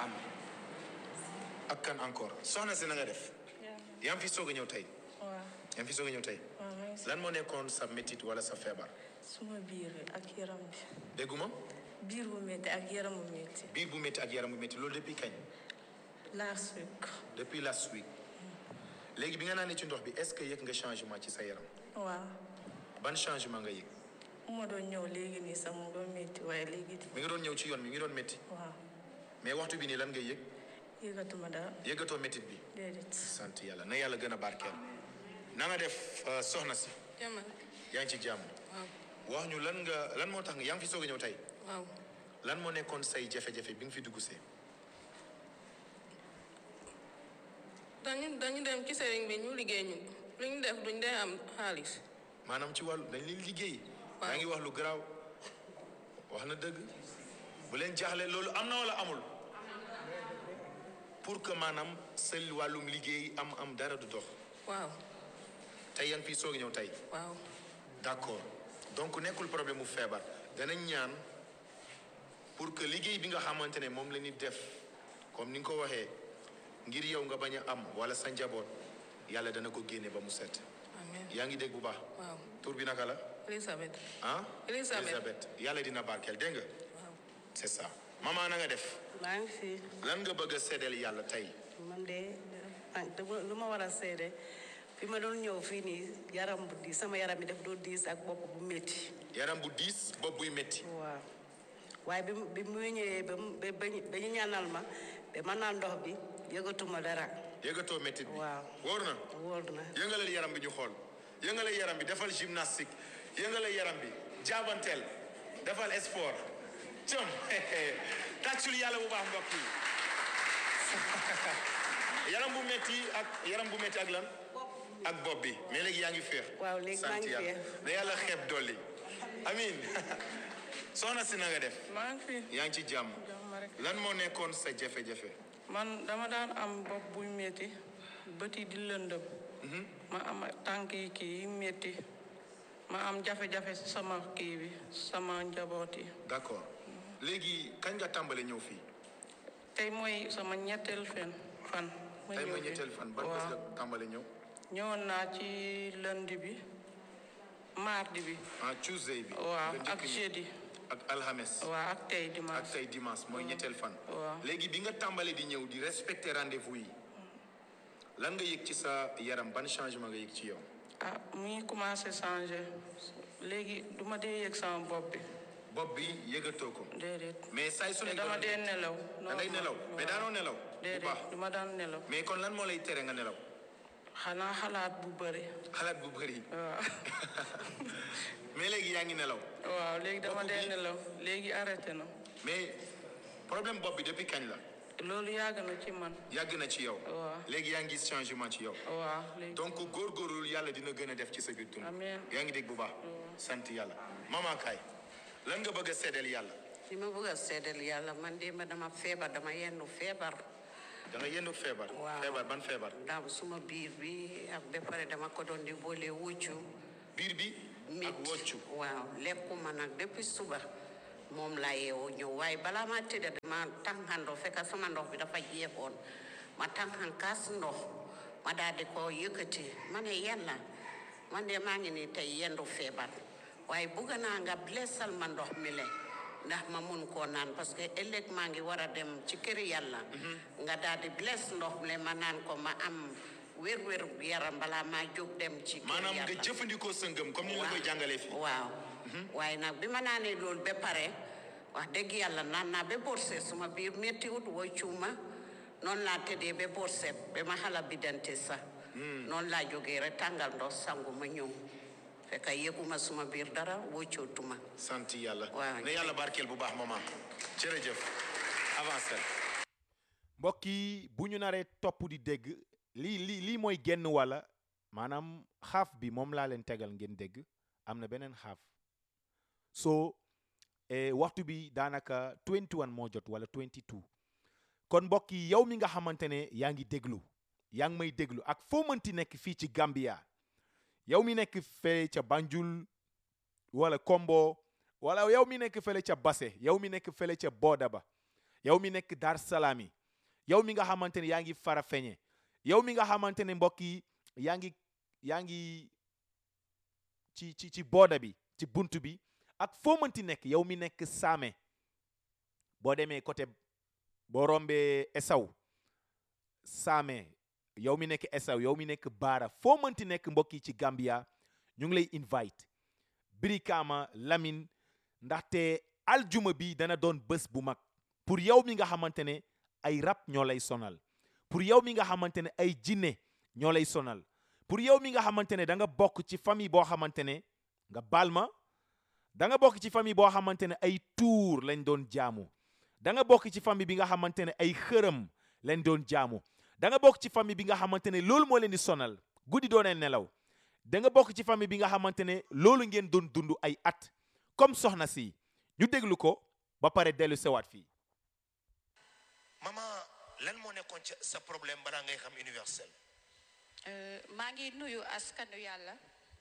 am ak kan encore soxna si na nga def yaa ngi fi soog a ñëw tey waaw yaa ngi fi soog a ñëw tey waaw maa ngi si lan moo nekkoon sa métit wala sa feebar suma biir ak yaram bi dégguma biir bu métti ak yaram bu métti biir bu métti ak yaram bu métti loolu depuis kañ last week depuis last week léegi bi nga naanee ci ndox bi est-ce que yëg nga changement ci sa yaram waaw ban changement nga yëg bu ma doon ñëw léegi nii sax mu doon métti waaye léegi mi ngi doon ñëw ci yoon mi ngi doon métti waaw mais waxtu bi nii lan ngay yëg yëgatuma dara yëgatoo métit bi déedéet sant yàlla na yàlla gën a barkeel na nga def euh, soxna si jamal yaa ngi ci jàmm waaw wax ñu lan nga lan moo tax nga yaa ngi fi soog a ñëw tey waaw lan moo nekkoon say jafe-jafe bi nga fi dugg see dañu dañu dem ci sëriñ bi ñu liggéey ñu lu ñu def duñ dee am xaalis maanaam ci wàllu dañ leen liggéey Waaw. yaa ngi wax lu garaaw wax na dëgg bu leen jaaxle loolu am na wala amul pour que maanaam sa wàllum liggéey am am dara du dox waaw tey yaa ngi fi soog a ñëw tey waaw d'accord donc nekkul problème mu feebar danañ ñaan pour que liggéey bi nga xamante ne moom la ñuy def comme ni nga ko waxee ngir yow nga bañ a am wala sa njaboot yàlla dana ko génne ba mu set amen yaa ngi dégg bu baax waaw tur bi naka la Elisabeth ah Elisabeth. yàlla dina barkeel dégg nga waaw c'est ça maman na nga def maa ngi fi lan nga bëgg a seddeel yàlla tey man de ah dama lu ma war a seede fi ma doon ñëw fii nii yaram bu diis sama yaram bi daf doon diis ak bopp bu métti yaram bu diis bopp buy métti waaw waaye bi mu bi mu ñëwee ba mu ba ba ñu ba ñu ñaanal ma ba ma naan ndox bi yëgatuma dara yëgatoo métti bi Waaw. wóor na wóor na yëngalal yaram bi ñu xool yëngalal yaram bi defal gymnastique yëngalal yaram bi jaabanteel defal sport cëm tàccul yàlla bu baax mbokk yi yaram bu métti ak yaram bu métti ak lan ak bopp bi mais léegi yaa ngi féex Waaw, léegi maa sant ngi yàlla féex. na yàlla xeeb dolli amin soxna si na nga def maa ngi fi yaa ngi ci jàmm jàmm rek lan moo nekkoon sa jafe-jafe man dama daan am bopp buy métti bët yi di lëndëm ma am tànk yi kii yi métti ma am jafe-jafe si sama kii bi sama njaboot yi d'accord léegi kañ nga tàmbale ñëw fii tey mooy sama ñetteel fen fan ma tey ñëw mooy fi. ñetteel fan ban bés waaw nga tàmbale ñëw ñëwoon naa ci lundi bi mardi bi ah Tuesday bi waaw nga njëkk ak ñëw. jeudi ak alxames waaw ak tey ak dimanche tey dimanche mooy ñetteel fan waaw. léegi bi nga tàmbale di ñëw di respecter rendez-vous yi lan nga yëg ci sa yaram ban changement nga yëg ci yow ah mu ngi commencé changer léegi du ma dee yëg sama bopp bi bopp bi yëgatoo ko déedéet mais saay su te ne dama dee nelaw da ngay nelaw mais daanoo nelaw bu baax déedéet du ma daan nelaw mais kon lan moo lay tere nga nelaw xanaa xalaat bu bëri xalaat bu bëri waaw mais léegi yaa ngi nelaw waaw léegi dama Bopp dee bi? nelaw léegi arrêté na mais problème bopp bi depuis kañ la loolu yàgg na ci man yàgg na ci yow waaw léegi yaa ngi gis changement ci yow waaw léegi donc góorgóorlu yàlla dina gën a def ci sa biir dund Amiin. yaa ngi dégg bu baax sant yàlla mama kaay lan nga bëgg a seddeel yàlla li ma bëgg a seedal yàlla man de ma dama feebar dama yendu feebar da nga yendu feebar Waaw. feebar ban feebar ndax suma biir bi ak ba pare dama ko doon di boole wuccu biir bi ak métti woccu waaw lekkuma nag depuis suba moom laa yeewoo ñëw waaye balaa ma tëdda dama tànqandoo fekk sama ndox bi dafa jeexoon ma tànqan kaas ndox ma daal di ko yëkkati ma ne yàlla man de maa ngi nii tey yendu feebar waaye bugg naa nga blessal ma ndox mi le ndax ma mun koo naan parce que ëllëg maa ngi war a dem ci kër yàlla nga daal di bless ndox mi le ma naan ko ma am wér-wér yaram balaa maa jóg dem ci kër maanaam nga yàlla jëfandikoo sa ngëm comme ni la koy jàngalee fii waaw waaye nag bi ma naanee loolu ba pare wax dëgg yàlla naan naa ba borse suma biir méttiwut woo cuuma noonu laa tëddee ba borse ba ma xala bidante sax noonu laa jógee rek tàngal ndox sangu ma ñëw fekk yëguma suma biir dara wóccootuma sant yàlla Waaw. ne yàlla barkeel bu baax maman jërëjëf avancé mbokk yi bu ñu naree topp di dégg lii lii lii mooy genn wala maanaam xaaf bi moom laa leen tegal ngeen dégg am na beneen xaaf so eh, waxtu bi daanaka 21 moo jot wala 22 kon mbokk yi yow mi nga xamante ne yaa ngi déglu yaa ngi may déglu ak foo mënti nekk fii ci Gambia yow mi nekk fee ca Banjul wala Kombo wala yow mi nekk fele ca Basse yow mi nekk fele ca Boda ba yow mi nekk Dar Salaami yow mi nga xamante ne yaa ngi Farafeñe yow mi nga xamante ne mbokk yi yaa ngi yaa ngi ci ci ci booda bi ci bunt bi ak foo mënti nekk yow mi nekk Saame boo demee côté boo rombee Esaw Saame yow mi nekk Esaw yow mi nekk Baara foo mënti nekk mbokk yi ci Gambia ñu ngi lay invite Brikama Lamine ndaxte aljuma bi dana doon bés bu mag pour yow mi nga xamante ne ay rab ñoo lay sonal pour yow mi nga xamante ne ay jinne ñoo lay sonal pour yow mi nga xamante ne da nga bokk ci famille boo xamante ne nga baal ma da nga bokk ci famille boo xamante ne ay tuur lañ doon jaamu da nga bokk ci famille bi nga xamante ne ay xërëm lañ doon jaamu da nga bokk ci famille bi nga xamante ne loolu moo leen di sonal guddi doonee nelaw da nga bokk ci famille bi nga xamante ne loolu ngeen doon dund ay at comme soxna si ñu déglu ko ba pare dellu sewaat fii maman lan moo nekkoon ca sa problème balaa ngay xam universel maa ngi nuyu askanu yàlla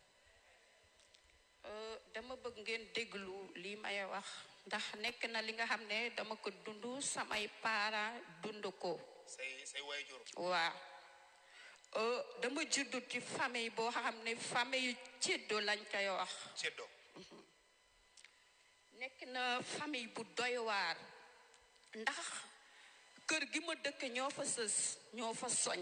Euh, dama bëgg ngeen déglu lii may wax ndax nekk na li nga xam ne dama ko dund samay parents dund ko say say waajur waaw Euh, dama juddu ci famille boo xam ne famille ceddo lañ koy wax ceddo nekk na famille bu doy waar ndax kër gi ma dëkk ñoo fa sës ñoo fa soñ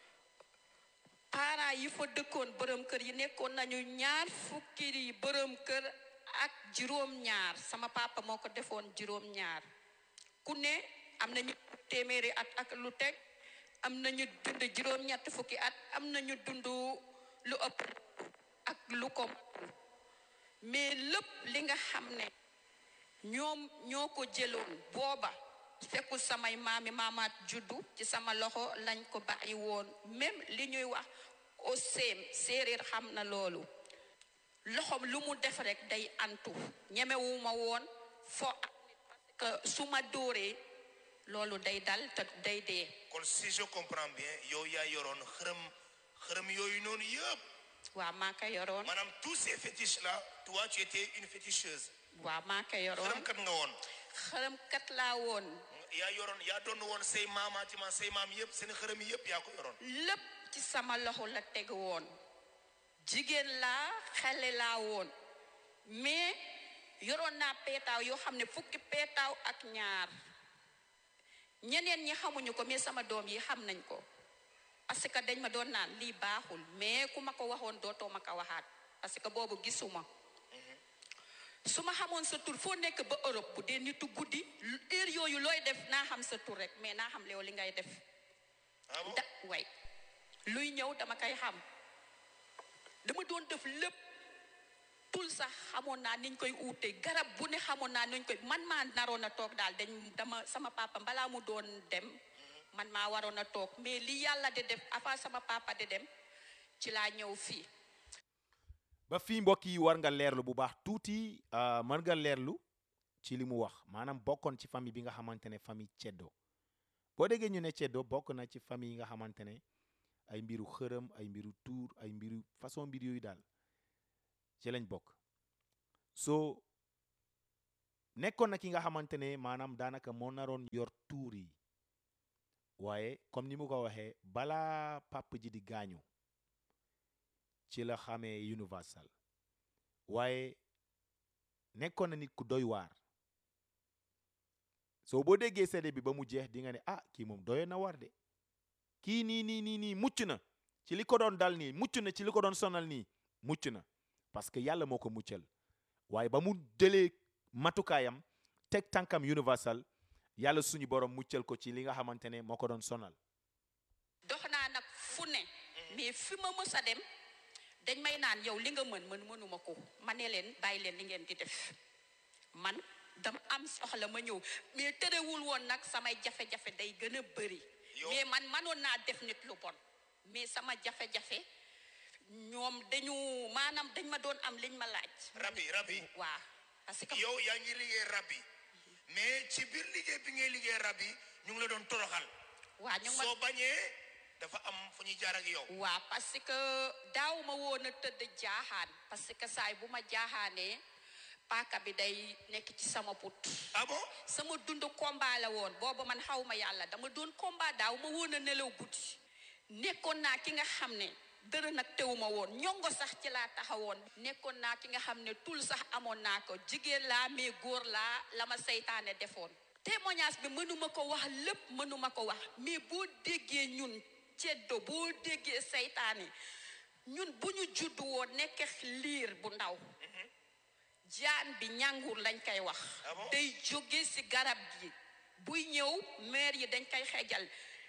parents yi fa dëkkoon borom kër yi nekkoon nañu ñaar fukki yi borom kër ak juróom-ñaar sama papa moo ko defoon juróom-ñaar ku ne am nañu téeméeri at ak lu teg am nañu dund juróom-ñett fukki at am nañu dund lu ëpp ak lu ko matul mais lépp li nga xam ne ñoom ñoo ko jëloon booba fekkul samay maami maamaat juddu ci sama loxo lañ ko bàyyi woon même li ñuy wax au séem séeréer xam na loolu loxom lu mu def rek day antu ñemewuma woon fo ak nit parce que su ma dóoree loolu day dal te day dee kon si je comprends bien yow yaa yoroon xërëm xërëm yooyu noonu yëpp waaw maa ko yoroon maanaam tous ces fétiches là toi tu étais une féticheuse waaw maa ko yoroon xërëmkat nga woon xërëm kat laa woon yaa yoroon yaa doon woon say maamaatima say maam yëpp seen xërëm yëpp yaa ko yoroon lépp ci sama loxo la teg woon jigéen laa xale laa woon mais yoroon naa peetaaw yoo xam ne fukki peetaaw ak ñaar ñeneen ñi xamuñu ko mais sama doom yi xam nañ ko parce que dañ ma doon naan lii baaxul mais ku ma ko waxoon dootoo ma ko waxaat parce que boobu gisuma su ma xamoon sa tur foo nekk ba Europe bu dee nitu guddi heure yooyu looy def naa xam sa tur rek mais naa xam léew li ngay def ah bon da way luy ñëw dama koy xam dama doon def lépp tul sax xamoon naa niñ koy uute garab bu ne xamoon naa niñ koy man maa naroon a toog daal dañ dama sama papa balaa mu doon dem man maa waroon a toog mais li yàlla di def avant sama papa di dem ci laa ñëw fii ba fii mbokk yi war nga leerlu bu baax tuuti uh, mën nga leerlu ci li mu wax maanaam bokkoon ci famille bi nga xamante ne famille ceddo boo déggee ñu ne ceddo bokk na ci famille yi nga xamante ne ay mbiru xërëm ay mbiru tuur ay mbiru façon mbir yooyu daal ci lañ bokk so nekkoon na ki nga xamante ne maanaam daanaka moo naroon yor tuur yi waaye comme ni mu ko waxee balaa papa ji di gaañu ci la xamee universal waaye nekkoon na nit ku doy waar soo boo déggee seede bi ba mu jeex di nga ne ah kii moom doyoon na waar de kii nii nii nii nii mucc na ci li ko doon dal nii mucc na ci li ko doon sonal nii mucc na parce que yàlla moo ko muccal waaye ba mu jëlee matukaayam teg tànkam universal yàlla suñu borom muccal ko ci li nga xamante ne moo ko doon sonal dox naa nag fu ne mais fi ma mës a dem dañ may naan yow li nga mën mën mënuma ko ma ne leen bàyyi leen li ngeen di def man dama am soxla ma ñëw mais terewul woon nag samay jafe-jafe day gën a bëri Yow- mais man manoon naa def nit lu bon mais sama jafe-jafe ñoom dañu maanaam dañ ma doon am liñ ma laaj rab yi rab yi waa parce que yow yaa ngi liggéey rab yi mais ci biir liggéey bi ngay liggéey rab yi ñu ngi la doon toroxal waa ñu ngi ma soo bañee dafa am fu ñuy jaar ak yow waa parce que daaw ma woon a tëdd jaaxaan parce que saay bu ma jaaxaanee paaka bi day nekk ci sama put ah bon sama dund combat la woon boobu man xaw ma yàlla dama doon combat daaw ma woon a nelaw guddi nekkoon naa ki nga xam ne dërë nag teewuma woon ñongo sax ci laa taxawoon nekkoon naa ki nga xam ne tul sax amoon naa ko jigéen laa mais góor laa la ma seytaane defoon témoignage bi mënuma ko wax lépp mënuma ko wax mais boo déggee ñun ceddo boo déggee seytaane ñun bu ñu judd woon nekk liir bu ndaw jaan bi ñàngur lañ koy wax Ah bon? day jóge ci garab gi buy ñëw meer yi dañ koy xejal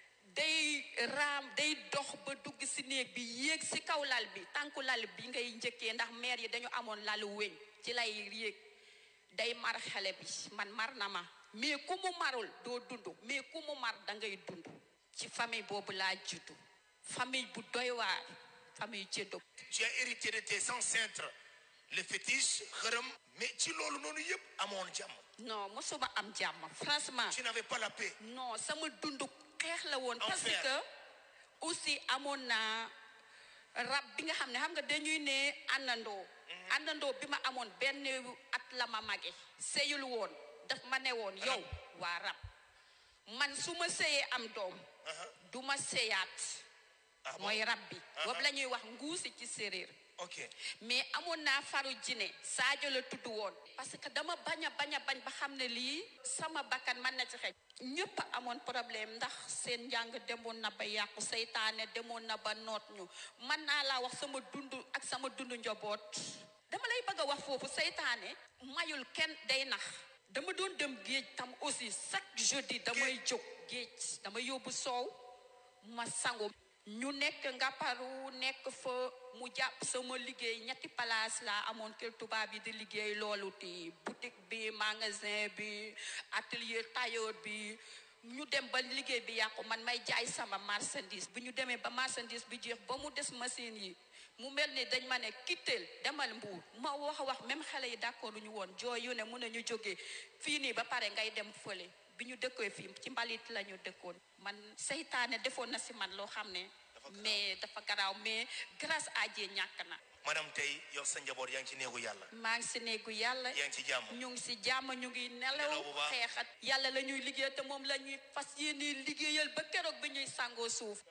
day raam day dox ba dugg ci néeg bi yéeg ci kaw lal bi tànku lal bi ngay njëkkee ndax meer yi dañu amoon lalu weñ ci lay yéeg day mar xale bi man mar na ma mais ku mu marul doo dund mais ku mu mar da ngay dund ci famille boobu laa juddu famille bu doy waar famille ceddo tu as hérité de tes ancêtres le fétiche xërëm mais ci loolu noonu yëpp amoon jàmm non mosuma am jàmm franchement tu n'avais pas la paix non sama dund xeex la woon parce Enfer. que aussi amoon naa rab bi nga xam ne xam nga dañuy ne àndandoo àndandoo bi ma amoon benn at la ma mage sëyul woon daf ma ne woon yow waa rab man su ma sëyee am doom du ma sëyaat ah bon mooy rab bi boobu la ñuy wax nguusi ci séeréer ok mais amoon naa faru jine Sadio la tudd woon parce que dama bañ a bañ a bañ ba xam ne lii sama bakkan mën na ci xej ñëpp amoon problème ndax seen njàng demoon na ba yàqu seytaane demoon na ba noot ñu mën naa laa wax sama dund ak sama dund njaboot dama lay bëgg a wax foofu seytaane mayul kenn day nax dama doon dem géej tam aussi chaque jeudi damay jóg géej dama yóbbu soow ma sangu ñu nekk ngapparu nekk fa mu jàpp sama liggéey ñetti place laa amoon kër tubaab yi di liggéey loolu ti boutique bi magasin bi atelier tailleur bi ñu dem ba liggéey bi yàqu man may jaay sama marchandise bi ñu demee ba marchandise bi jeex ba mu des machine yi mu mel ni dañ ma ne kitteel demal mbuur ma wax a wax même xale yi d'accord ñu woon jooy yu ne mun nañu jógee fii nii ba pare ngay dem fële bi ñu dëkkee fii ci mbalit la ñu dëkkoon man seytaane defoon na si man loo xam ne mais dafa garaaw mais grâce à Dieu ñàkk na madame tey yow sa njaboot yaa ngi ci néegu yàlla maa ngi si néegu yàlla yaa ngi ci jàmm ñu ngi si jàmm ñu ngi nelaw Nelaw bu baax. xeexat yàlla la ñuy liggéey te moom la ñuy fas yéene liggéeyal ba keroog bi ñuy sangoo suuf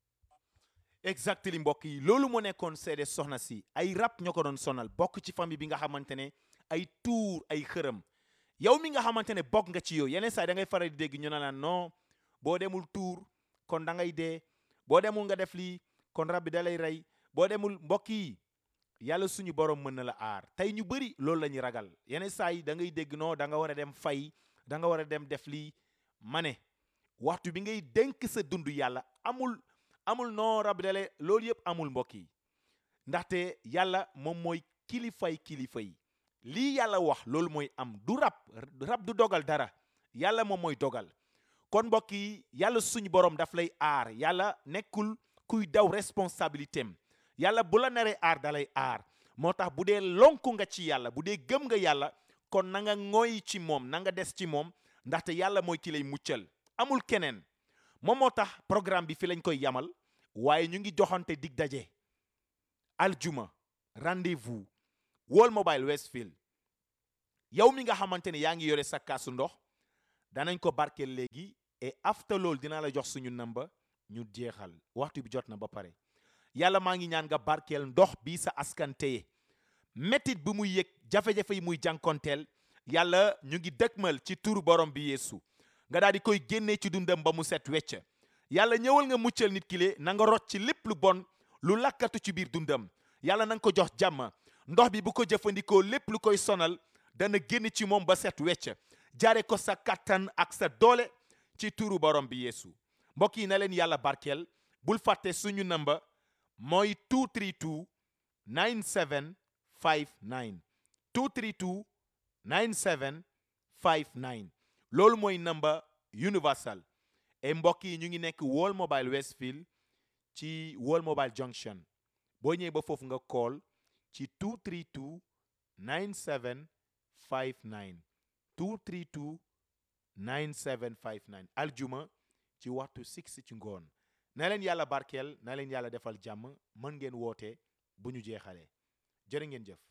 exactly mbokk yi loolu moo nekkoon seede soxna si ay rab ñoo ko doon sonal bokk ci famille bi nga xamante ne ay tuur ay xërëm yow mi nga xamante ne bokk nga ci yow yeneen saa yi da ngay faral di dégg ñu ne la non boo demul tuur kon da ngay dee boo demul nga def lii kon rab bi da lay rey boo demul mbokk yi yàlla suñu borom mën na la aar tey ñu bëri loolu la ñuy ragal yeneen saa yi da ngay dégg non da nga war a dem fay da nga war a dem def lii ma ne waxtu bi ngay dénk sa dund yàlla amul amul non rab dale loolu yëpp amul mbokk yi ndaxte yàlla moom mooy kilifay kilifa yi lii yàlla wax loolu mooy am du rab rab du dogal dara yàlla moom mooy dogal kon mbokk yi yàlla suñu borom daf lay aar yàlla nekkul kuy daw responsabilité am yàlla bu la naree aar dalay aar moo tax bu dee lonku nga ci yàlla bu dee gëm nga yàlla kon na nga ngoy ci moom na nga des ci moom ndaxte yàlla mooy ki lay muccal amul keneen moom moo tax programme bi fi lañ koy yamal waaye ñu ngi joxante dig daje aljuma rendez-vous World Mobile Westfield yow mi nga xamante ne yaa ngi yore sa kaasu ndox danañ ko barkeel léegi et after loolu dinaa la jox suñu namba ñu jeexal waxtu bi jot na ba pare yàlla maa ngi ñaan nga barkeel ndox bii sa askan téye métit bi muy yëg jafe-jafe yi muy jànkonteel yàlla ñu ngi dëkkmal ci turu borom bi yeesu nga daal di koy génnee ci dundam ba mu set wecc yàlla ñëwal nga muccal nit ki le na nga rot ci lépp lu bon lu lakkatu ci biir dundam yàlla na nga ko jox jàmm ndox bi bu ko jëfandikoo lépp lu koy sonal dana génn ci moom ba set wecc jaare ko sa kattan ak sa doole ci turu borom bi yeesu mbokk yi na leen yàlla barkeel bul fàtte suñu namba mooy 232 9759 232 9759 loolu mooy namba universal et mbokk yi ñu ngi nekk World Mobile Westfield ci World Mobile Junction boo ñëwee ba foofu nga call ci 232 9759 232 9759 aljuma ci waxtu 6 ci ngoon na leen yàlla barkeel na leen yàlla defal jàmm mën ngeen woote bu ñu jeexalee jërë ngeen jëf